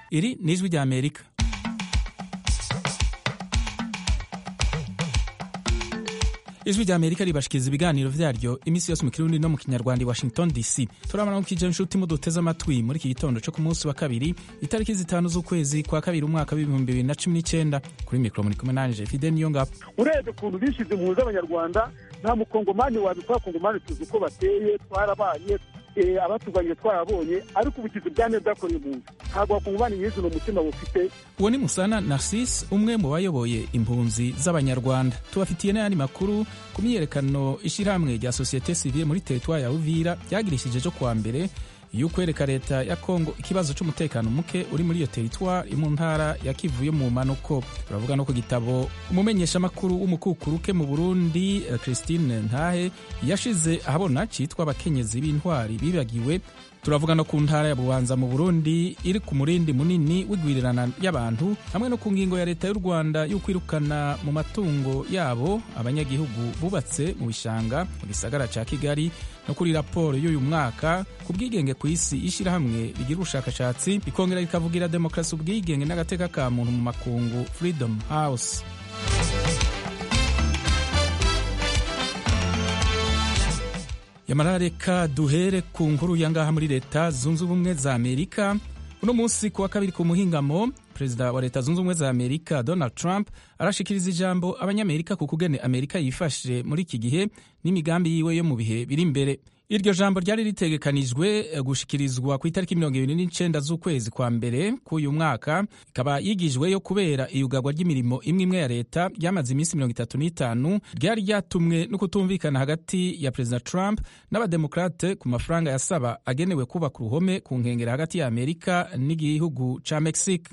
iri ni ijwi rya amerika ijwi rya amerika ribashikiriza ibiganiro vyaryo iminsi yose mu kirundi no mu kinyarwanda i washington dc turabona mukije inshuti muduteze amatwi muri iki gitondo co ku munsi wa kabiri itariki zitanu z'ukwezi kwa kabiri umwaka w'ibihumbi bibiri na cumi n'icenda kuri mikoro muri kumwe nanje fide niyo ngabo urebye ukuntu bishize impunzi z'abanyarwanda nta mukongomani wabikora kongomani tuzi uko bateye twarabaye abatuganyije twarabonye ariko ubugizi bwa neza bwakoreye impunzi ntabwo wakongomani nyizi ni umutima bufite uwo ni musana narcisse umwe mu bayoboye impunzi z'abanyarwanda tubafitiye n'ayandi makuru ku myiyerekano ishyirahamwe rya sosiyete sivile muri teritwari ya uvira ryagirishije cyo kuwa mbere y'ukwereka leta ya kongo ikibazo cy'umutekano muke uri muri iyo teritwari mu ntara ya kivu yo mu manuko turavuga no ku gitabo umumenyeshamakuru w'umukukuruke mu burundi christine ntahe yashize ahabona cyitwa abakenyezi b'intwari bibagiwe turavuga no ku ntara ya bubanza mu burundi iri ku murindi munini w'igwirirana y'abantu hamwe no ku ngingo ya leta y'u rwanda yo kwirukana mu matungo yabo abanyagihugu bubatse mu bishanga mu gisagara ca kigali no kuri raporo y'uyu mwaka ku bwigenge ku isi ishyirahamwe rigira ubushakashatsi rikongera rikavugira demokarasi ubwigenge n'agateka ka muntu mu makungu freedom house yamara reka duhere ku nkuru ya ngaha muri leta zunze ubumwe za amerika uno munsi ku wa kabiri ku muhingamo perezida wa leta zunze ubumwe za amerika donald trump arashikiriza ijambo abanyamerika ku kugene amerika yifashe muri iki gihe n'imigambi yiwe yo mu bihe biri imbere iryo jambo ryari ritegekanijwe gushikirizwa ku itariki mirongo ibiri n'icenda z'ukwezi kwa mbere k'uyu mwaka ikaba yigijweyo kubera iyugarwa ry'imirimo imwe imwe ya leta ryamaze iminsi mirongo itatu n'itanu ryari ryatumwe no kutumvikana hagati ya perezida trump n'abademokrate ku mafaranga yasaba agenewe kubaka uruhome ku nkengero hagati ya amerika n'igihugu ca mexique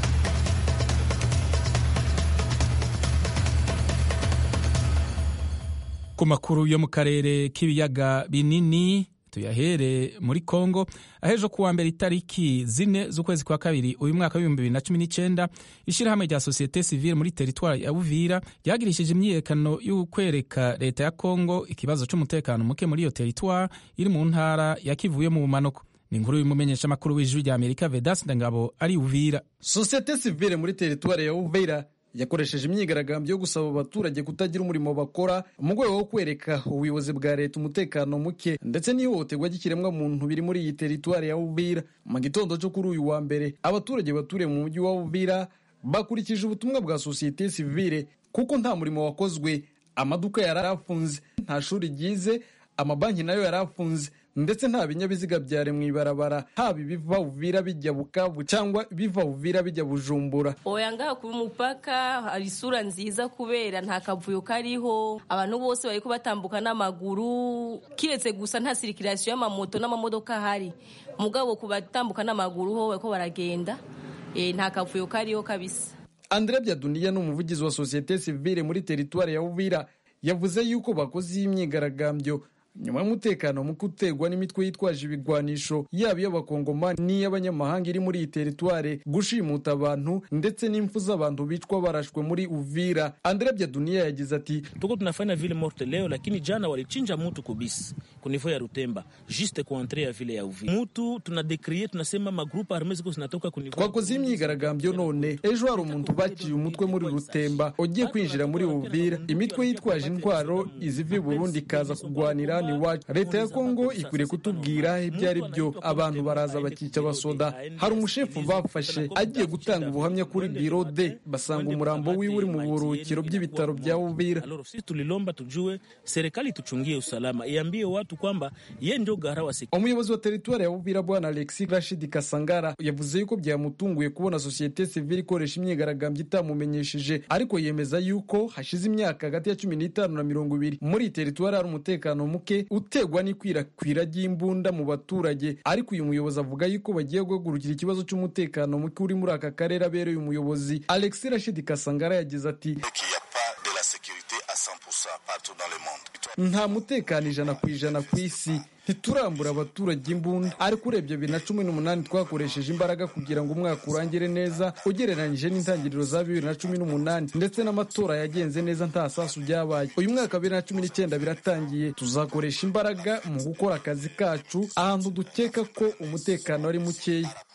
ku makuru yo mu karere k'ibiyaga binini tuyahere muri kongo ahejo kuwa mbere itariki zine z'ukwezi kwa kabiri uyu mwaka w'ibihumbi bibiri na cumi n'icenda ishyirahamwe rya sosiyete sivile muri teritwari ya uvira ryagirishije imyiyerekano y'ukwereka leta ya kongo ikibazo c'umutekano muke muri iyo teritwari iri mu ntara ya kivuye mu bumanuko ni inkuru y'umumenyeshamakuru w'ijwi rya amerika vedas ndangabo ari uvira sosiyete sivile muri teritwari ya uvira yakoresheje imyigaragambyo yo gusaba abaturage kutagira umurimo bakora mu rwego rwo kwereka ubuyobozi bwa leta umutekano muke ndetse n'ihohoterwa ry'ikiremwa muntu biri muri iyi teritwari ya Uvira mu gitondo cyo kuri uyu wa mbere abaturage baturiye mu mujyi wa Uvira bakurikije ubutumwa bwa sosiyete sivile kuko nta murimo wakozwe amaduka yari afunze nta shuri ryize amabanki nayo yari afunze ndetse nta binyabiziga byari mu ibarabara haba ibiva uvira bijya bukavu cyangwa biva uvira bijya bujumbura oya ngaha ku mupaka hari isura nziza kubera nta kavuyo kariho abantu bose bari batambuka n'amaguru kiretse gusa nta sirikirasiyo y'amamoto n'amamodoka ahari mugabo ku batambuka n'amaguru ho bariko baragenda e, nta kavuyo kariho kabisa andre byaduniya ni umuvugizi wa sosiyete sivile muri teritwari ya uvira yavuze yuko bakoze iyi myigaragambyo nyuma y'umutekano muke uterwa n'imitwe yitwaje ibigwanisho yaba iy'abakongomani n'iy'abanyamahanga iri muri iyi teritware gushimuta abantu ndetse n'impfu z'abantu bicwa barashwe muri uvira andre byaduniya yagize ati tuko tunafanya vile morte leo lakini jana walichinja mutu kubisi kunifo ya rutemba juste kuantre ya vile ya uvira mutu tunadekrie tunasema magrupu arme ziko zinatoka kunifo twakoze imyigaragambyo none ejo hari umuntu baciye umutwe muri rutemba ugiye kwinjira muri uvira imitwe yitwaje intwaro iziva i burundi ikaza kugwanira iwacu leta ya kongo ikwiriye kutubwira ibyo ari byo abantu baraza bakica abasoda hari umushefu bafashe agiye gutanga ubuhamya kuri biro de basanga umurambo wiwe uri mu buruhukiro by'ibitaro bya uvira sisi tulilomba tujue serikali tuchungie usalama iambie watu kwamba ye ndio gara wa umuyobozi wa teritwari ya uvira bwana alexi rashid kasangara yavuze yuko byamutunguye kubona sosiyete sivile ikoresha imyigaragambyo itamumenyesheje ariko yemeza yuko hashize imyaka hagati ya cumi n'itanu na mirongo ibiri muri iyi teritwari hari umutekano muke utegwa n'ikwirakwira ry'imbunda mu baturage ariko uyu muyobozi avuga yuko bagiye guhagurukira ikibazo cy'umutekano muke uri muri aka karere abereye umuyobozi alex rashid kasangara yagize ati nta mutekano ijana ku ijana ku isi ntiturambura abaturage imbunda ariko urebye bibiri na cumi n'umunani twakoresheje imbaraga kugira ngo umwaka urangire neza ugereranyije n'intangiriro za bibiri na cumi n'umunani ndetse n'amatora yagenze neza nta sasu byabaye uyu mwaka bibiri na cumi n'icyenda biratangiye tuzakoresha imbaraga mu gukora akazi kacu ahantu dukeka ko umutekano ari mukeya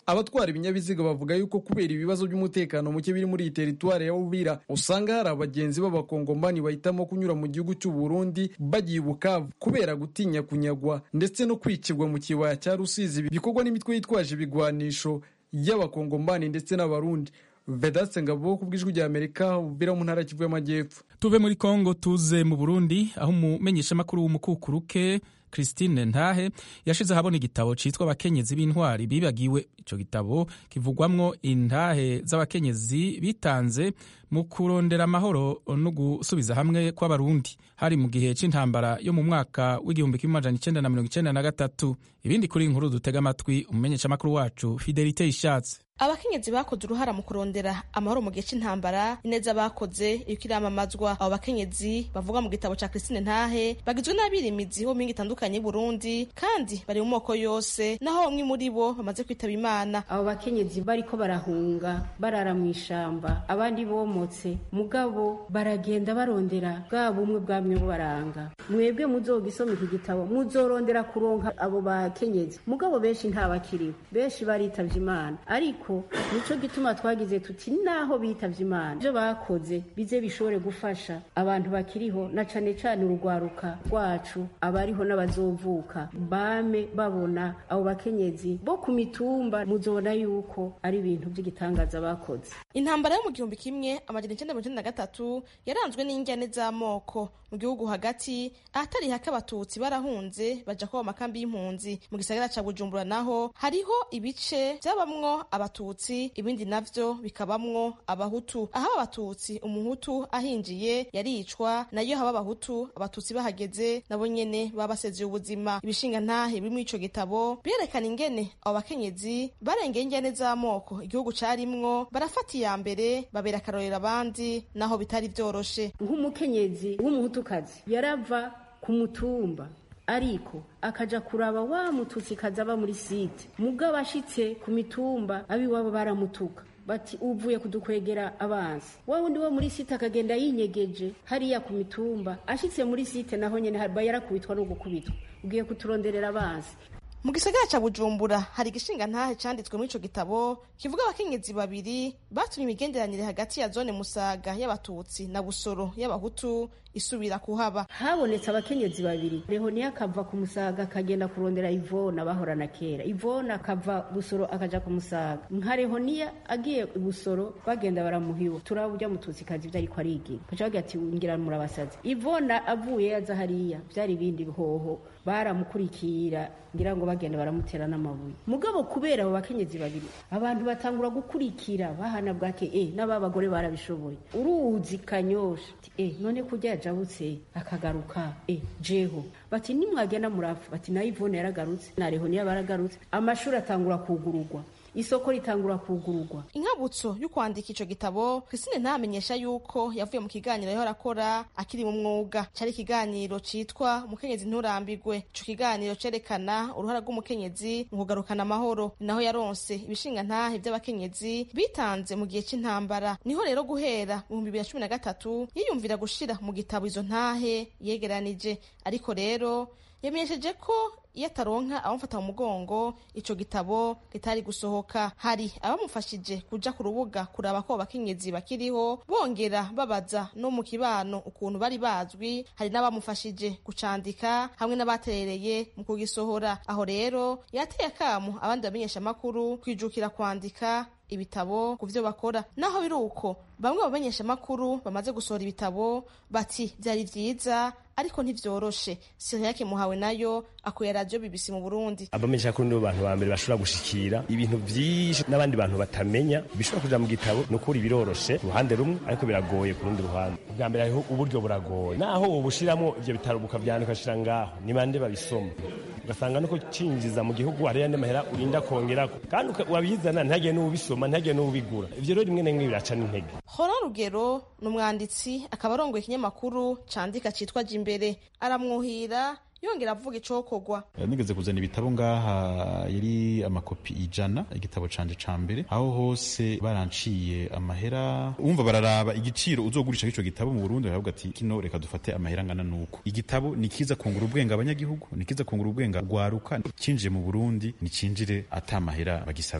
abatwara ibinyabiziga bavuga yuko kubera ibibazo by'umutekano muke biri muri iyi teritwari ya uvira usanga hari abagenzi b'abakongomani bahitamo kunyura mu gihugu cy'u burundi bagiye bukavu kubera gutinya kunyagwa ndetse no kwicirwa mu kibaya cya rusizi bikorwa n'imitwe yitwaje ibigwanisho y'abakongomani ndetse n'abarundi vedaste ngabo ku bw'ijwi rya amerika uvira mu ntara kivu y'amajyepfo tuve muri kongo tuze mu burundi aho umumenyeshamakuru w'umukukuruke christine ntahe yashize ahabona igitabo cyitwa abakenyezi b'intwari bibagiwe icyo gitabo kivugwamwo intahe z'abakenyezi bitanze mu kurondera amahoro no gusubiza hamwe kw'abarundi hari mu gihe cy'intambara yo mu mwaka w'igihumbi kimwe amajana icyenda na mirongo icyenda na gatatu ibindi kuri inkuru dutega amatwi umumenyeshamakuru wacu fidelite ishatse abakenyezi bakoze uruhara mu kurondera amahoro mu gihe cy'intambara ineza bakoze iriko iramamazwa abo bakenyezi bavuga mu gitabo ca Christine Ntahe bagizwe n'abirimizi bo mingi itandukanye y'Uburundi kandi bari mu moko yose naho bamwe muri bo bamaze kwitaba Imana abo bakenyezi bariko barahunga barara mu ishamba abandi bomotse mugabo baragenda barondera bwa bumwe bwamwe baranga mwebwe muzogisoma iki gitabo muzorondera kuronka abo bakenyezi mugabo benshi ntabakiriho benshi baritavye Imana ariko nico gituma twagize tuti naho bitavye Imana ibyo bakoze bize bishobore gufasha abantu bakiriho na cane cane urugwaruka rwacu abariho n'abazovuka bame babona abo bakenyezi bo ku mitumba muzobona yuko ari ibintu by'igitangaza bakoze intambara yo mu gihumbi kimwe amajana icyenda mirongo icyenda na gatatu yaranzwe n'injyane z'amoko mu gihugu hagati ahatari hake abatutsi barahunze baja kuba amakambi y'impunzi mu gisagara ca bujumbura naho hariho ibice vyabamwo abatutsi ibindi navyo bikabamwo abahutu aho abatutsi umuhutu ahinjiye yaricwa nayo haba abahutu abatutsi bahageze nabo nyene baba basezeye ubuzima ibishinga ntahe biri muri ico gitabo birerekana ingene abo bakenyezi barengeye injyane z'amoko igihugu carimwo barafata iya mbere babera akarorero abandi naho bitari vyoroshe nk'umukenyezi w'umuhutukazi yarava ku mutumba ariko akaja kuraba wa mututsi kazaba muri site mugabo ashitse ku mitumba abiwabo baramutuka bati uvuye kudukwegera abansi wa wundi wo muri site akagenda yinyegeje hariya ku mitumba ashitse muri site naho nyene haba yarakubitwa no gukubitwa ugiye kuturonderera abansi mu gisagara ca bujumbura hari igishinga ntahe canditswe muri ico gitabo kivuga abakenyezi babiri batumye imigenderanire hagati ya zone musaga y'abatutsi na busoro y'abahutu isubira kuhaba habonetse abakenyezi babiri rehoniya akava ku musaga akagenda kurondera ivona bahorana kera ivona akava busoro akaja ku musaga nka rehoniya agiye busoro bagenda baramuhiwa turaba urya mututsi kazi ivyo ariko arigira kaca bagira ati ngira murabasazi ivona avuye yaza hariya vyari ibindi bihoho baramukurikira ngira ngo bagenda baramutera n'amabuye mugabo kubera abo bakenyezi babiri abantu batangura gukurikira bahana bwake eh n'aba bagore barabishoboye uruzi kanyosha eh none kurya yajabutse akagaruka eh jeho bati nimwagenda murapfa bati nayo ivone yaragarutse nareho niyo baragarutse amashuri atangura kugururwa isoko ritangura kugururwa inkabutso yo kwandika ico gitabo Christine ntamenyesha yuko yavuye mu kiganiro yahora akora akiri mu mwuga cari ikiganiro citwa umukenyezi nturambirwe ico kiganiro cerekana uruhara rw'umukenyezi mu kugarukana amahoro ni naho yaronse ibishinga ntahe vy'abakenyezi bitanze mu gihe c'intambara niho rero guhera mu bihumbi bibiri na cumi na gatatu yiyumvira gushira mu gitabo izo ntahe yegeranije ariko rero yamenyesheje ko iyo ataronka abamufata mu mugongo ico gitabo kitari gusohoka hari abamufashije kuja ku rubuga kuraba ko abakenyezi bakiriho bongera babaza no mu kibano ukuntu bari bazwi hari n'abamufashije gucandika hamwe n'abaterereye mu kugisohora aho rero yateye akamu abandi bamenyesha amakuru kwijukira kwandika ibitabo ku byo bakora naho biri uko bamwe mu bamenyeshamakuru bamaze gusohora ibitabo bati byari byiza ariko ntivyoroshe siriyake muhawe nayo akuye radiyo bibisi mu burundi abamenyeshamakuru nibo bantu ba mbere bashobora gushikira ibintu vyinshi n'abandi bantu batamenya bishobora kuja mu gitabo ni ukuri biroroshe uruhande rumwe ariko biragoye ku rundi ruhande ubwa mbere hariho uburyo buragoye naho wobushiramo ivyo bitaro bukavyandika ukashira ngaho ni bande babisoma ugasanga nuko cinjiza mu gihugu hariya n'amahera urinda kongerako kandi wabizana ntihagire n'uwubisoma ntihagire n'uwubigura ivyo rero rimwe na rimwe biraca n'intege hora rugero ni umwanditsi akaba arongoye ikinyamakuru candika citwa jimbere aramwuhira yongera avuga icokorwa nigeze kuzana ibitabo ngaha yari amakopi ijana igitabo canje ca mbere aho hose baranciye amahera umva bararaba igiciro uzogurisha ico gitabo mu Burundi baravuga ati kino reka dufate amahera angana nuko igitabo ni kiza kungura ubwenge abanyagihugu ni kiza kungura ubwenge rwaruka cinjiye mu Burundi ni cinjire ata mahera bagisavye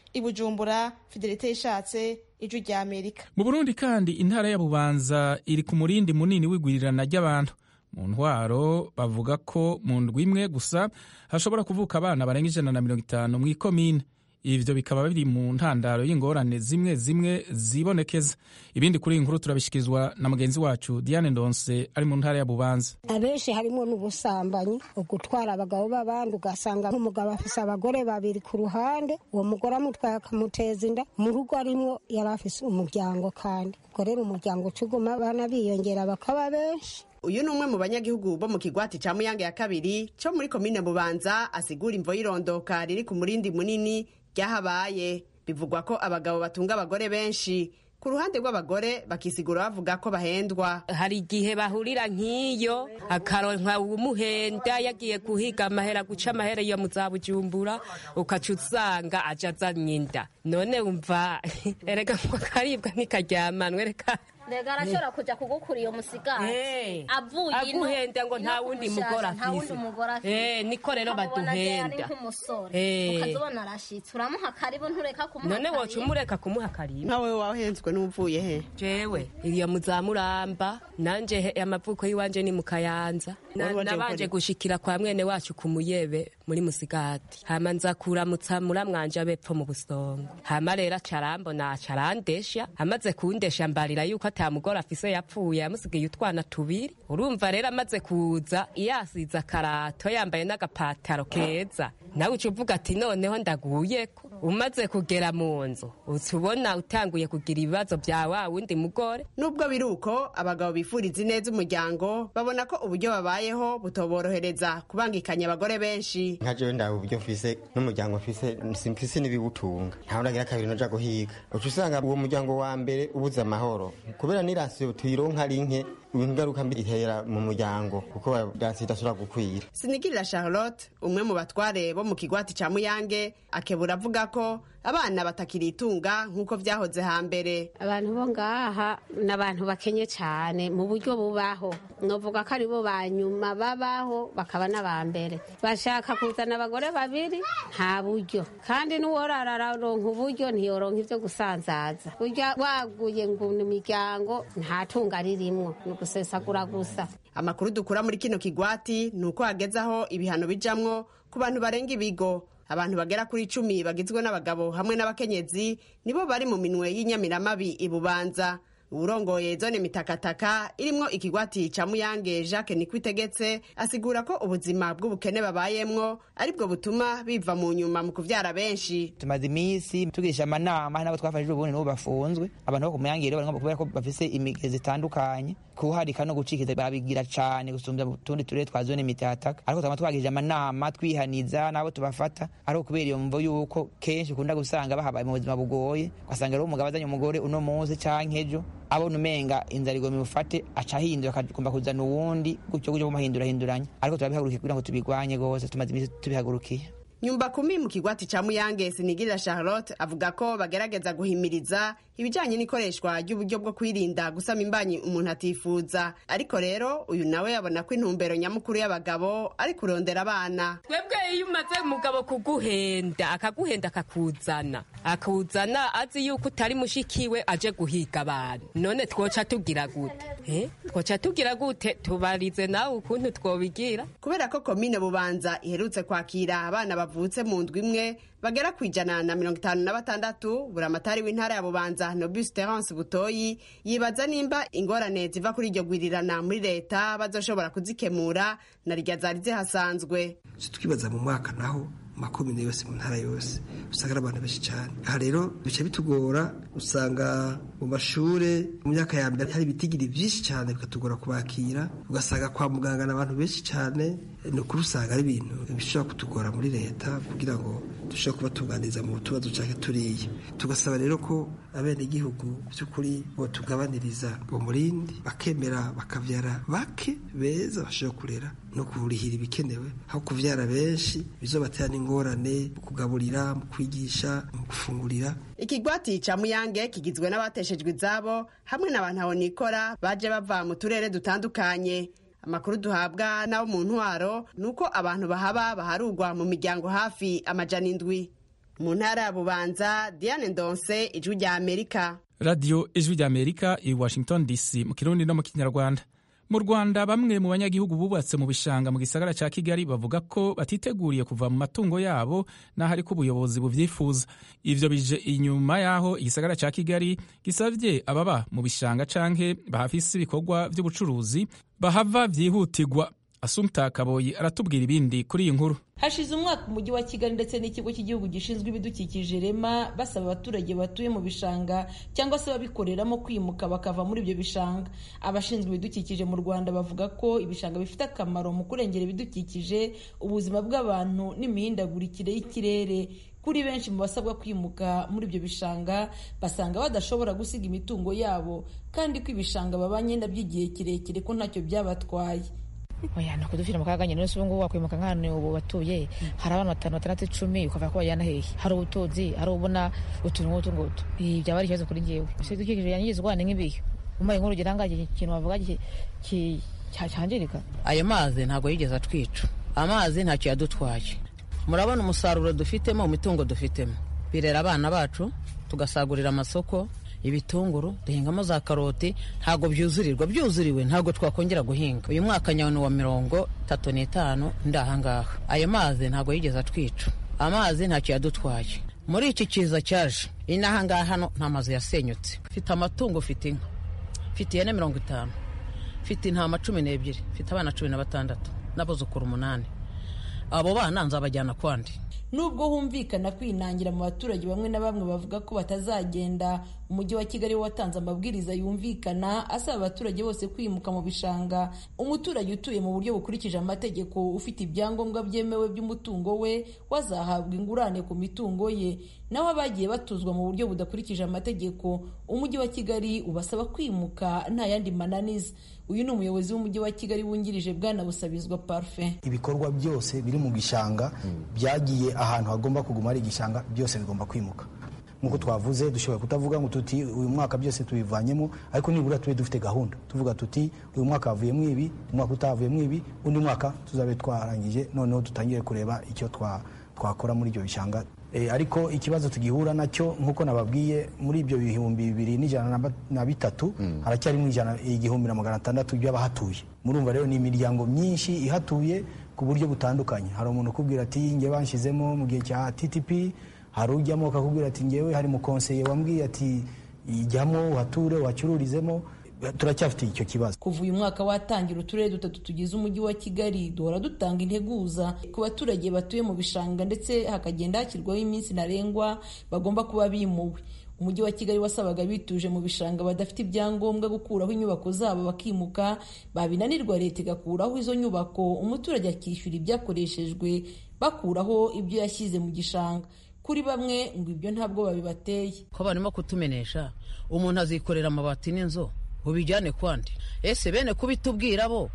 i bujumbura fidelite yishatse ijwi rya amerika mu burundi kandi intara ya bubanza iri ku murindi munini w'igwirirana ry'abantu mu ntwaro bavuga ko mu ndwi imwe gusa hashobora kuvuka abana barenga ijana na mirongo itanu mu ikomine ivyo bikaba biri mu ntandaro y'ingorane zimwe zimwe zibonekeza ibindi kuri iyi nkuru turabishikirizwa na mugenzi wacu diane ndonse ari mu ntara ya bubanza abenshi harimo n'ubusambanyi ugutwara abagabo b'abandi ugasanga nk'umugabo afise abagore babiri ku ruhande uwo mugore amutwaye akamuteza inda mu rugo arimwo yari afise umuryango kandi ubwo rero umuryango uca uguma abana biyongera bakaba benshi uyu ni umwe mu banyagihugu bo mu kigwati ca muyange ya kabiri co muri komine bubanza asigura imvo y'irondoka riri ku murindi munini ryahabaye bivugwa ko abagabo batunga abagore benshi ku ruhande rw'abagore bakisigura bavuga ko bahendwa hari igihe bahurira nk'iyo akaronka umuhenda yagiye guhiga amahera guca amahera iyo mu za bujumbura ukaca usanga aja azanye inda none wumva erega ngo akaribwa ntikajyamanwe reka rega arashobora kuja kugukura iyo musigati avuye ino aguhenda ngo nta wundi mugore afise eh niko rero baduhenda eh ukazobona arashitse uramuha karibu ntureka kumuha none woca umureka kumuha karibu nawe wahenzwe n'uvuye he jewe iyo muzamuramba nanje amavuko y'iwanje ni mu kayanza nabanje gushikira kwa mwene wacu ku muyebe muri musigati hama nza kuramutsa muramwanje abepfo mu busongo hama rero acarambona acarandesha amaze kundesha mbarira yuko ata mugore afise yapfuye yamusigaye utwana tubiri urumva rero amaze kuza yasize akarato yambaye n'agapataro keza nawe uca uvuga ati noneho ndaguyeko umaze kugera mu nzu uca ubona utanguye kugira ibibazo bya wa wundi mugore nubwo biri uko abagabo bifuriza ineza umuryango babona ko uburyo babayeho butoborohereza kubangikanya abagore benshi nka jewe ndawe uburyo mfise n'umuryango mfise simfise n'ibiwutunga ntawe ndagira kabiri noja guhiga uca usanga uwo muryango wa mbere ubuze amahoro kubera n'irasiyo tuyironka ari nke ibintu ngaruka mbi itera mu muryango kuko irasiyo idashobora gukwira sinigirira charlotte umwe mu batware bo mu kigwati ca muyange akebura avuga ko abana batakiritunga nk'uko vyahoze hambere abantu bo ngaha ni abantu bakenye cyane mu buryo bubaho novuga ko aribo ba nyuma babaho bakaba n'aba mbere bashaka kuzana abagore babiri nta buryo kandi n'uworara araronka uburyo ntiyoronka ivyo gusanzaza burya waguye ngo ni imiryango nta tunga ririmwo ni ugusesagura gusa amakuru dukura muri kino kigwati ni uko hageze aho ibihano bijamwo ku bantu barenga ibigo abantu bagera kuri icumi bagizwe n'abagabo hamwe n'abakenyezi nibo bari mu minwe y'inyamiramabi ibubanza uwurongoye zone mitakataka irimwo ikigwati ca muyange jacques nikwitegetse asigura ko ubuzima bw'ubukene babayemwo aribwo butuma biva mu nyuma mu kuvyara benshi tumaze iminsi tugirisha amanama nabo twafashije ubundi nabo bafunzwe abantu bo ku muyange rero kubera ko bafise imigezi itandukanye kuharika no gucikiza babigira cane gusumbya utundi turere twa zone mitataka ariko twama twagirije amanama twihaniza nabo tubafata ariko kubera iyo mvo yuko kenshi ukunda gusanga bahabaye mu buzima bugoye ugasanga rero umugabo azanye umugore uno munsi canke ejo abona umenga inzara igomba imufate aca ahindura akagomba kuzana uwundi gutyo gutyo kumahindurahinduranya ariko turabihagurukiye kugira ngo tubigwanye rwose tumaze iminsi tubihagurukiye nyumba kumi mu kigwati ca muyange sinigirira charlotte avuga ko bagerageza guhimiriza ibijanye n'ikoreshwa ry'uburyo bwo kwirinda gusama imbanyi umuntu atifuza ariko rero uyu nawe yabona ko intumbero nyamukuru y'abagabo ari kurondera abana twebwe iyo umaze umugabo kuguhenda akaguhenda akakuzana akuzana azi yuko utari mushikiwe aje guhiga abantu none twoca tugira gute eh? twoca tugira gute tubarize nawe ukuntu twobigira kubera ko komine bubanza iherutse kwakira abana bavutse mu ndwi imwe bagera ku ijana na mirongo itanu na batandatu buramatari w'intara ya bubanza nobus terence butoyi yibaza nimba ingorane ziva kuri iryo gwirirana muri leta bazoshobora kuzikemura na rya zari zihasanzwe twibaza mu mwaka naho makomine yose mu ntara yose usanga ari abantu benshi cyane aha rero bica bitugora usanga mu mashure mu myaka ya mbere hari ibitigiri byinshi cyane bikatugora kubakira ugasanga kwa muganga ni abantu benshi cyane ni ukuri usanga ari ibintu bishobora kutugora muri leta kugira ngo dushobore kubatunganiriza mu tubazo cyangwa turiya tugasaba rero ko abenegihugu by'ukuri botugabaniriza umurindi bakemera bakavyara bake beza bashobora kurera no kurihira ibikenewe aho kuvyara benshi bizobatera n'ingorane mu kugaburira mu kwigisha mu gufungurira ikigwati ca muyange kigizwe n'abateshejwe izabo hamwe n'abantu abonikora baje bava mu turere dutandukanye amakuru duhabwa n'abo mu ntwaro ni uko abantu bahaba baharugwa mu miryango hafi amajana indwi mu ntara ya bubanza diane ndonse ijwi rya amerika radiyo ijwi rya amerika i washington dc mu kirundi no mu kinyarwanda mu rwanda bamwe mu banyagihugu bubatse mu bishanga mu gisagara cya kigali bavuga ko batiteguriye kuva mu matungo yabo n'aho ariko ubuyobozi bubyifuza ivyo bije inyuma y'aho igisagara cya kigali gisabye ababa mu bishanga canke bahafise ibikorwa vy'ubucuruzi bahava vyihutirwa asumta kaboyi aratubwira ibindi kuri iyi nkuru hashize umwaka umujyi wa kigali ndetse n'ikigo cy'igihugu gishinzwe ibidukikije rema basaba abaturage batuye mu bishanga cyangwa se ababikoreramo kwimuka bakava muri ibyo bishanga abashinzwe ibidukikije mu rwanda bavuga ko ibishanga bifite akamaro mu kurengera ibidukikije ubuzima bw'abantu n'imihindagurikire y'ikirere kuri benshi mu basabwa kwimuka muri ibyo bishanga basanga badashobora gusiga imitungo yabo kandi ko ibishanga babanye nabyo igihe kirekire ko ntacyo byabatwaye oya ni ukudufira mu kaga nyine ubu ngubu wakwimuka nk'ahantu ubu batuye hari abantu batanu batandatu icumi ukavuga ko bajyana hehe hari ubutunzi hari ubona utuntu nk'utu ngutu byaba ari ikibazo kuri njyewe ibidukikije yangizwa ni nk'ibihe umpaye nk'urugero ahangaha ikintu wavuga cyangirika ayo mazi ntabwo yigeze atwica amazi ntacyo yadutwaye murabona umusaruro dufitemo mu mitungo dufitemo birera abana bacu tugasagurira amasoko ibitunguru duhingamo za karoti ntabwo byuzurirwa byuzuriwe ntabwo twakongera guhinga uyu mwaka nyabona wa mirongo itatu n'itanu ndi ahangaha ayo mazi ntabwo yigeze atwica amazi ntacyo yadutwaye muri iki kiza cyaje inahangaha hano nta mazu yasenyutse mfite amatungo mfite inka mfite ihene mirongo itanu mfite intama cumi n'ebyiri mfite abana cumi na batandatu n'abuzukuru umunani abo bana nzabajyana kwandi nubwo humvikana kwinangira mu baturage bamwe na bamwe bavuga ko batazagenda umujyi wa kigali watanze amabwiriza yumvikana asaba abaturage bose kwimuka mu bishanga umuturage utuye mu buryo bukurikije amategeko ufite ibyangombwa byemewe by'umutungo we wazahabwa ingurane ku mitungo ye naho abagiye batuzwa mu buryo budakurikije amategeko umujyi wa kigali ubasaba kwimuka nta yandi mananiza uyu ni umuyobozi w'umujyi wa kigali wungirije bwana busabizwa parufe ibikorwa byose biri mu gishanga byagiye ahantu hagomba kuguma hari igishanga byose bigomba kwimuka nk'uko twavuze dushobora kutavuga ngo tuti uyu mwaka byose tubivanyemo ariko nibura tube dufite gahunda tuvuga tuti uyu mwaka havuyemo ibi umwaka utavuyemo ibi undi mwaka tuzabe twarangije noneho dutangire kureba icyo twakora muri ibyo bishanga ariko ikibazo tugihura nacyo nk'uko nababwiye muri ibyo bihumbi bibiri n'ijana na bitatu haracyarimo igihumbi na magana atandatu by'abahatuye murumva rero ni imiryango myinshi ihatuye ku buryo butandukanye hari umuntu ukubwira ati nge banshyizemo mu gihe cya ttp hari ujyamo akakubwira ati ngewe hari mukonseye wambwiye ati ijyamo uhature uhacururizemo turacyafite icyo kibazo kuva uyu mwaka watangira uturere dutatu tugize umujyi wa kigali duhora dutanga integuza ku baturage batuye mu bishanga ndetse hakagenda hashyirwaho iminsi ntarengwa bagomba kuba bimuwe umujyi wa kigali wasabaga bituje mu bishanga badafite ibyangombwa gukuraho inyubako zabo bakimuka babinanirwa leta igakuraho izo nyubako umuturage akishyura ibyakoreshejwe bakuraho ibyo yashyize mu gishanga kuri bamwe ngo ibyo ntabwo babibateye ko barimo kutumenesha umuntu azikorera amabati n'inzu ubijyane kwandi ese bene kubitubwira bo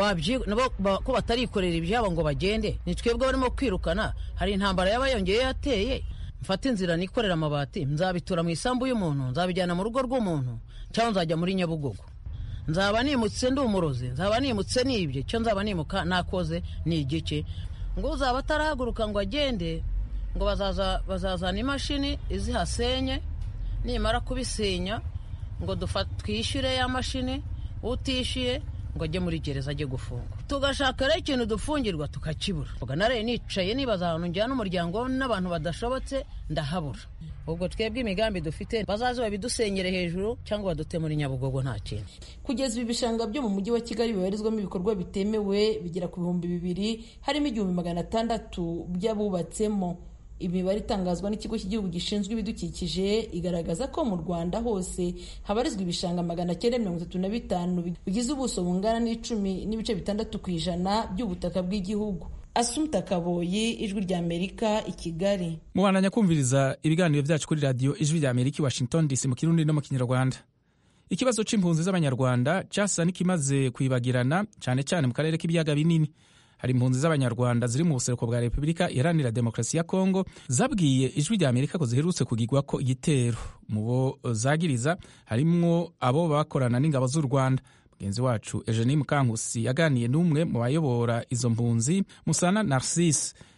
ko batarikorera ibyabo ngo bagende ni twebwe barimo kwirukana hari intambara yaba yongeye yateye mfata inzira nikorera amabati nzabitura mu isambu y'umuntu nzabijyana mu rugo rw'umuntu cyangwa nzajya muri nyabugogo nzaba nimutse ndi umurozi nzaba nimutse nibye cyo nzaba nimuka nakoze ni igiki ngo uzaba atarahaguruka ngo agende ngo bazazana imashini izihasenye nimara kubisenya ngo twishyure ya mashini utishyuye ngo ajye muri gereza ajye gufungwa tugashaka rero ikintu dufungirwa tukakibura naraye nicaye nibaza ahantu njyana umuryango n'abantu badashobotse ndahabura ubwo twebwe imigambi dufite bazaze babidusenyere hejuru cyangwa badute muri nyabugogo nta kintu kugeza ibi bishanga byo mu mujyi wa kigali bibarizwamo ibikorwa bitemewe bigera ku bihumbi bibiri harimo igihumbi magana atandatu by'abubatsemo imibare itangazwa n'ikigo cy'igihugu gishinzwe ibidukikije igaragaza ko mu rwanda hose habarizwa ibishanga magana cyenda mirongo itatu na bitanu bigize ubuso bungana n'icumi n'ibice bitandatu ku ijana by'ubutaka bw'igihugu asumta kaboyi ijwi rya amerika i kigali mubandanya kumviriza ibiganiro byacu kuri radiyo ijwi rya amerika i washington dc mu kirundi no mu kinyarwanda ikibazo c'impunzi z'abanyarwanda cyasa n'ikimaze kwibagirana cyane cyane mu karere k'ibiyaga binini hari impunzi z'abanyarwanda ziri mu buseruko bwa repubulika iharanira demokarasi ya kongo zabwiye ijwi rya amerika ko ziherutse kugirwa ko igitero mu bo zagiriza harimwo abo bakorana n'ingabo z'u rwanda mugenzi wacu eugenie mukankusi yaganiye n'umwe mu bayobora izo mpunzi musana narcisse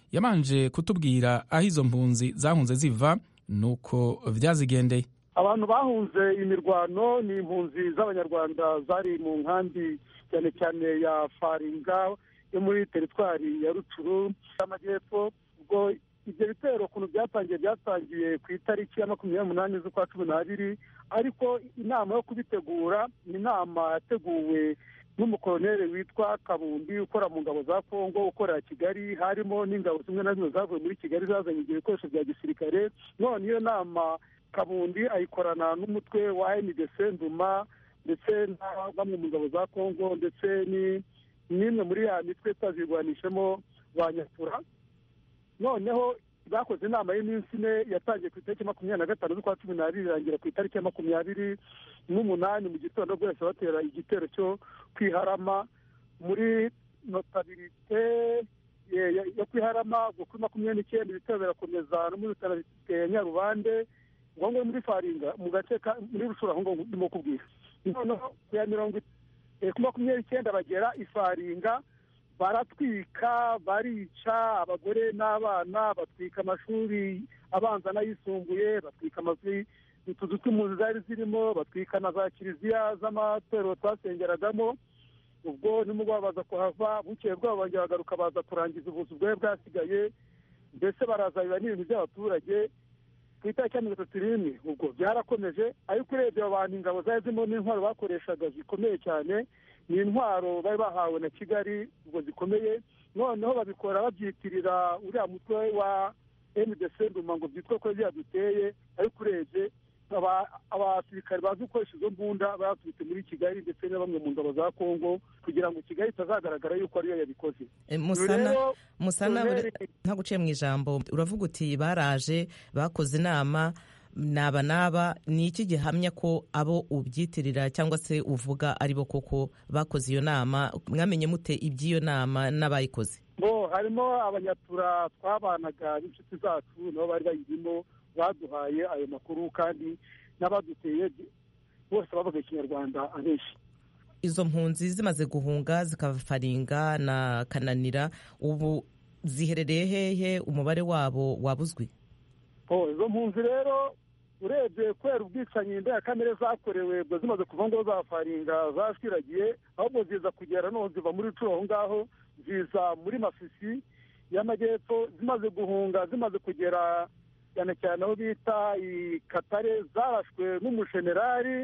yabanje kutubwira aho izo mpunzi zahunze ziva nuko vyazigendeye abantu bahunze imirwano ni impunzi z'abanyarwanda zari mu nkambi cyane cyane ya faringa yo muri teritwari ya rucuru y'amajyepfo ubwo ibyo bitero ukuntu byatangiye byatangiye ku itariki ya makumyabiri n'umunani z'ukwa cumi n'abiri ariko inama yo kubitegura ni inama yateguwe n'umukoloneli witwa kabundi ukora mu ngabo za kongo ukorera kigali harimo n'ingabo zimwe na zimwe zavuye muri kigali zazanye ibyo bikoresho bya gisirikare none iyo nama kabundi ayikorana n'umutwe wa ndc nduma ndetse na bamwe mu ngabo za kongo ndetse n'imwe muri ya mitwe twazirwanishemo ba nyakura noneho bakoze inama y'iminsi ine yatangiye ku itariki makumyabiri na gatanu z'ukwa cumi n'abiri irangira ku itariki ya makumyabiri n'umunani mu gitondo bwose batera igitero cyo kwiharama muri notabirite yo kwiharama ubwo kuri makumyabiri n'icyenda ibitero birakomeza no muri notabirite ya nyarubande ngo ngo muri faringa mu gace muri rushura aho ngaho ndimo kubwira noneho ku ya mirongo ku makumyabiri n'icyenda bagera ifaringa baratwika barica abagore n'abana batwika amashuri abanza n'ayisumbuye batwika amazu utuzu tw'impunzi zari zirimo batwika na za kiliziya z'amatorero twasengeragamo ubwo nimugoroba baza kuhava bukeye bwabo bongera bagaruka baza kurangiza ubuzu bwari bwasigaye mbese baraza biba n'ibintu by'abaturage ku itariki ya mirongo itatu n'imwe ubwo byarakomeje ariko urebye abo bantu ingabo zari zirimo n'intwaro bakoreshaga zikomeye cyane ni intwaro bari bahawe na kigali ubwo zikomeye noneho babikora babyitirira uriya mutwe wa ndc nduma ngo byitwa ko byaduteye ariko urebye abasirikare bazi gukoresha izo mbunda baturutse muri kigali ndetse na bamwe mu ngabo za kongo kugira ngo kigali itazagaragara yuko ariyo yabikoze musana musana nta guciye mu ijambo uravuga uti baraje bakoze inama naba naba ni iki gihamya ko abo ubyitirira cyangwa se uvuga ari bo koko bakoze iyo nama mwamenye mute iby'iyo nama n'abayikoze bo harimo abanyatura twabanaga n'inshuti zacu nabo bari bayirimo baduhaye ayo makuru kandi n'abaduteye bose bavuga ikinyarwanda abenshi izo mpunzi zimaze guhunga zikafaringa na kananira ubu ziherereye hehe umubare wabo wabuzwi izo mpunzi rero urebye kubera ubwicanyi ndengakamere zakorewe ubwo zimaze kuva ngo zafaringa zashwiragiye ahubwo ziza kugera no ziva muri curo aho ngaho ziza muri masisi y'amajyepfo zimaze guhunga zimaze kugera cyane cyane aho bita i katare zarashwe n'umushenerari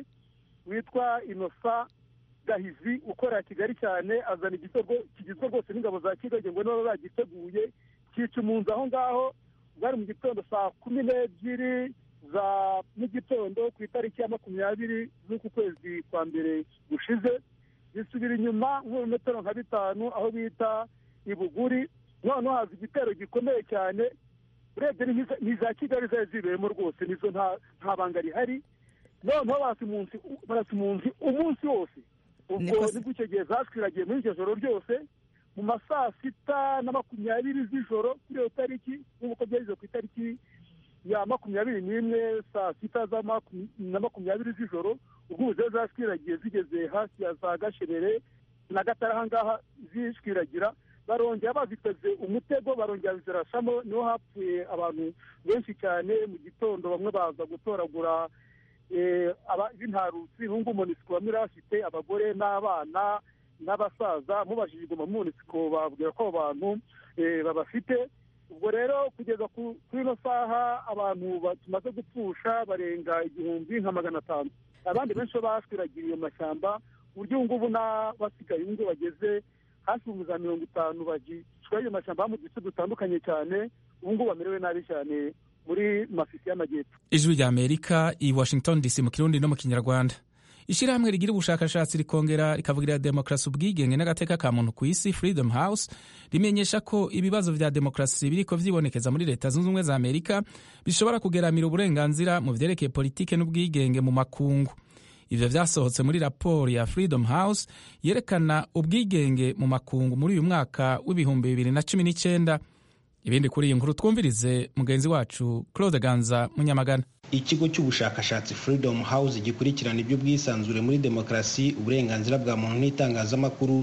witwa inosa gahizi ukorera kigali cyane azana igitego kigizwe rwose n'ingabo za kigali ngo niba bagiteguye cyica umunzu aho ngaho bwari mu gitondo saa kumi n'ebyiri za mu gitondo ku itariki ya makumyabiri z'uku kwezi kwa mbere gushize zisubira inyuma nk'ibirometero nka bitanu aho bita ibuguri noneho haza igitero gikomeye cyane urebye ni iza kigali zari zibereyemo rwose nizo nta banga rihari noneho barasa impunzi umunsi wose ubwo nibwo icyo gihe zashwiragiye muri iryo joro ryose mu ma saa sita na makumyabiri z'ijoro kuri iyo tariki nk'uko byageze ku itariki ya makumyabiri n'imwe saa sita na makumyabiri z'ijoro ubwo ubu zashwiragiye zigeze hasi ya za gasherere na gatara ahangaha zishwiragira barongera baziteze umutego barongera zirashamo niho hapfuye abantu benshi cyane mu gitondo bamwe baza gutoragura b'intarutsi hungu monisiko bamwe bafite abagore n'abana n'abasaza mubajije igoma monisiko babwira ko abo bantu babafite ubwo rero kugeza kuri ino saha abantu tumaze gupfusha barenga igihumbi nka magana atanu abandi benshi bashwiragiye iyo mashyamba ku buryo ubu ngubu n'abasigaye ubu ngubu bageze hafi mu za mirongo itanu bagicwa ayo mashyamba mu duce dutandukanye cyane ubu ngubu bamerewe nabi cyane muri mafisi y'amajyepfo ijwi rya amerika i washington dc mu kirundi no mu kinyarwanda ishyirahamwe rigira ubushakashatsi rikongera rikavugirira demokarasi ubwigenge n'agateka ka muntu ku isi freedom house rimenyesha ko ibibazo vya demokarasi biriko vyibonekeza muri leta zunze ubumwe za amerika bishobora kugeramira uburenganzira mu vyerekeye politike n'ubwigenge mu makungu ivyo vyasohotse muri raporo ya freedom house yerekana ubwigenge mu makungu muri uyu mwaka w'ibihumbi bibiri na cumi n'icenda ibindi kuri iyi nkuru twumvirize mugenzi wacu claude ganza munyamagana ikigo cy'ubushakashatsi freedom house gikurikirana iby'ubwisanzure muri demokarasi uburenganzira bwa muntu n'itangazamakuru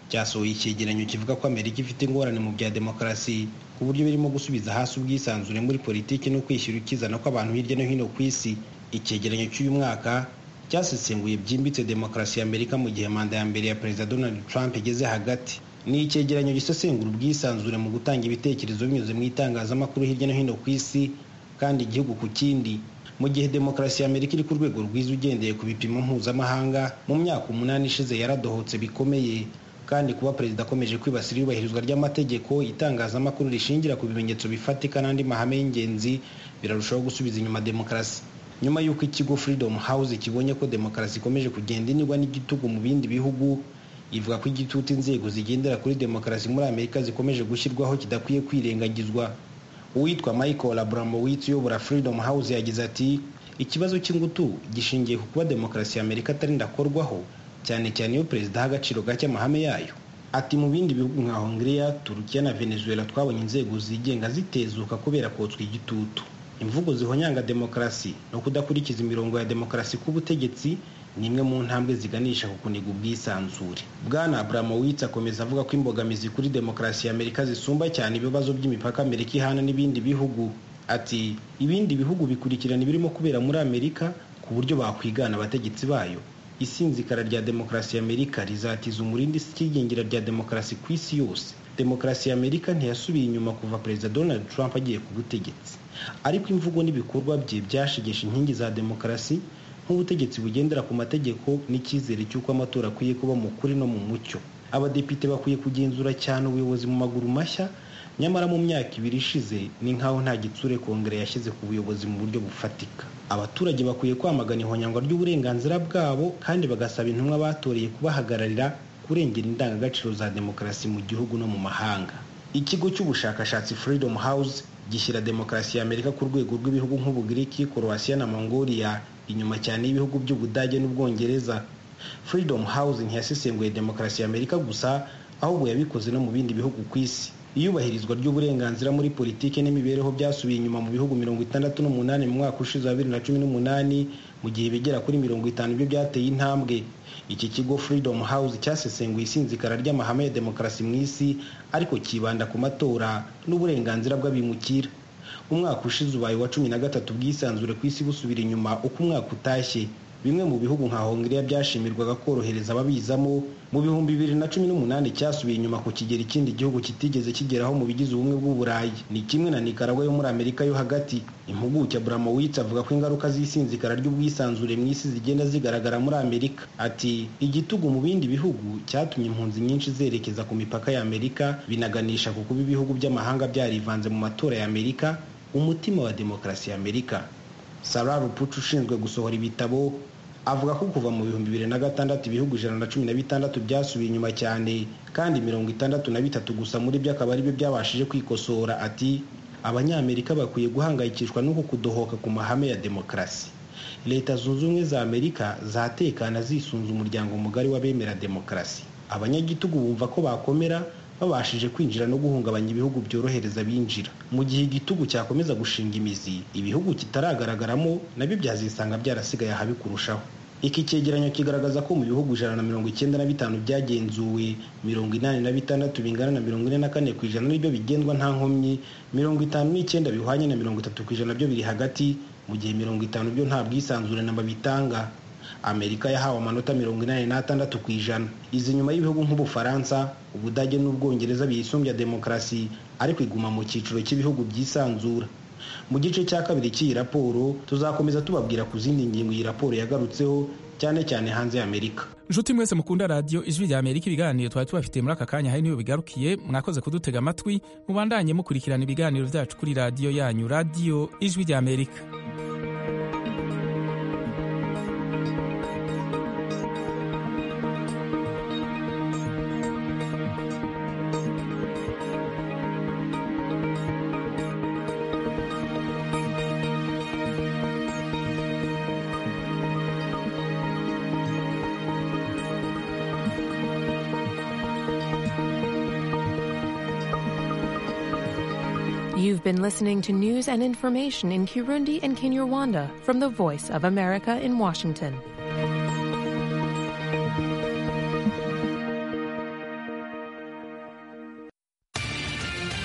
cyasohoye icyegeranyo kivuga ko amerika ifite ingorane mu bya demokarasi ku buryo birimo gusubiza hasi ubwisanzure muri politiki no kwishyura ukizana kw'abantu hirya no hino ku isi icyegeranyo cy'uyu mwaka cyasesenguye byimbitse demokarasi ya amerika mu gihe manda ya mbere ya perezida donald trump igeze hagati ni icyegeranyo gisesengura ubwisanzure mu gutanga ibitekerezo binyuze mu itangazamakuru hirya no hino ku isi kandi igihugu ku kindi mu gihe demokarasi ya amerika iri ku rwego rwiza ugendeye ku bipimo mpuzamahanga mu myaka umunani ishize yaradohotse bikomeye kandi kuba perezida akomeje kwibasira iyubahirizwa ry'amategeko itangazamakuru rishingira ku bimenyetso bifatika n'andi mahame y'ingenzi birarushaho gusubiza inyuma demokarasi nyuma y'uko ikigo freedom house kibonye ko demokarasi ikomeje kugenda inigwa n'igitugu mu bindi bihugu ivuga ko igitutu inzego zigendera kuri demokarasi muri amerika zikomeje gushyirwaho kidakwiye kwirengagizwa uwitwa michael abramowitz uyobora freedom house yagize ati ikibazo cy'ingutu gishingiye ku kuba demokarasi ya amerika atari ndakorwaho cyane cyane iyo perezida aha agaciro gake amahame yayo ati mu bindi bihugu nka hongiriya turukiya na venezuela twabonye inzego zigenga zitezuka kubera kotswa igitutu imvugo zihonyanga demokarasi no kudakurikiza imirongo ya demokarasi k'ubutegetsi ni imwe mu ntambwe ziganisha ku kuniga ubwisanzure bwana abramowitz akomeza avuga ko imbogamizi kuri demokarasi ya amerika zisumba cyane ibibazo by'imipaka amerika ihana n'ibindi bihugu ati ibindi bihugu bikurikirana ibirimo kubera muri amerika ku buryo bakwigana abategetsi bayo isinzikara rya demokarasi ya amerika rizatiza umurindi ikigingira rya demokarasi ku isi yose demokarasi ya amerika ntiyasubiye inyuma kuva perezida donald trump agiye ku butegetsi ariko imvugo n'ibikorwa bye byashegesha inkingi za demokarasi nk'ubutegetsi bugendera ku mategeko n'icyizere cy'uko amatora akwiye kuba mu kuri no mu mucyo abadepite bakwiye kugenzura cyane ubuyobozi mu maguru mashya nyamara mu myaka ibiri ishize ni nk'aho nta gitsure kongere yashyize ku buyobozi mu buryo bufatika abaturage bakwiye kwamagana ihonyangwa ry'uburenganzira bwabo kandi bagasaba intumwa batoreye kubahagararira kurengera indangagaciro za demokarasi mu gihugu no mu mahanga ikigo cy'ubushakashatsi freedom house gishyira demokarasi ya amerika ku rwego rw'ibihugu nk'ubugiriki korowasiya na mongolia inyuma cyane y'ibihugu by'ubudage n'ubwongereza freedom house ntiyasesenguye demokarasi ya amerika gusa ahubwo yabikoze no mu bindi bihugu ku isi iyubahirizwa ry'uburenganzira muri politiki n'imibereho byasubiye inyuma mu bihugu mirongo itandatu n'umunani mu mwaka ushize wa bibiri na cumi n'umunani mu gihe bigera kuri mirongo itanu byo byateye intambwe iki kigo freedom house cyasesenguye isinzikara ry'amahame ya demokarasi mu isi ariko kibanda ku matora n'uburenganzira bw'abimukira umwaka ushize ubaye wa cumi na gatatu ubwisanzure ku isi busubira inyuma uko umwaka utashye bimwe mu bihugu nka hongiriya byashimirwaga korohereza ababizamo mu bihumbi bibiri na cumi n'umunani cyasubiye inyuma ku kigero ikindi gihugu kitigeze kigeraho mu bigize ubumwe bw'uburayi ni kimwe na nikaragwa yo muri amerika yo hagati impuguke abramowitz avuga ko ingaruka z'isinzikara ry'ubwisanzure mu isi zigenda zigaragara muri amerika ati igitugu mu bindi bihugu cyatumye impunzi nyinshi zerekeza ku mipaka ya amerika binaganisha ku kuba ibihugu by'amahanga byarivanze mu matora ya amerika umutima wa demokarasi ya amerika sarah rupucu ushinzwe gusohora ibitabo avuga ko kuva mu bihumbi bibiri na gatandatu ibihugu ijana na cumi na bitandatu byasubiye inyuma cyane kandi mirongo itandatu na bitatu gusa muri byo akaba aribyo byabashije kwikosora ati abanyamerika bakwiye guhangayikishwa n'uku kudohoka ku mahame ya demokarasi leta zunze ubumwe za amerika zatekana zisunze umuryango mugari w'abemera demokarasi abanyagitugu bumva ko bakomera babashije kwinjira no guhungabanya ibihugu byorohereza binjira mu gihe igitugu cyakomeza gushinga imizi ibihugu kitaragaragaramo nabyo byazisanga byarasigaye ahabi kurushaho iki cyegeranyo kigaragaza ko mu bihugu ijana na mirongo icyenda na bitanu byagenzuwe mirongo inani na bitandatu bingana na mirongo ine na kane ku ijana nibyo bigendwa nta nkomyi mirongo itanu n'icyenda bihwanye na mirongo itatu ku ijana byo biri hagati mu gihe mirongo itanu byo nta bwisanzure namba bitanga amerika yahawe amanota mirongo inani n'atandatu ku ijana izi nyuma y'ibihugu nk'ubufaransa ubudage n'ubwongereza biyisumbya demokarasi ariko iguma mu cyiciro cy'ibihugu byisanzura mu gice cya kabiri cy'iyi raporo tuzakomeza tubabwira ku zindi ngingo iyi raporo yagarutseho cyane cyane hanze y'amerika nshuti mwese mukunda radiyo ijwi rya amerika ibiganiro twari tubafitiye muri aka kanya hari niyo bigarukiye mwakoze kudutega amatwi mubandanye mukurikirana ibiganiro byacu kuri radiyo yanyu radiyo ijwi rya amerika You've been listening to news and information in Kirundi and Kinyarwanda from the Voice of America in Washington.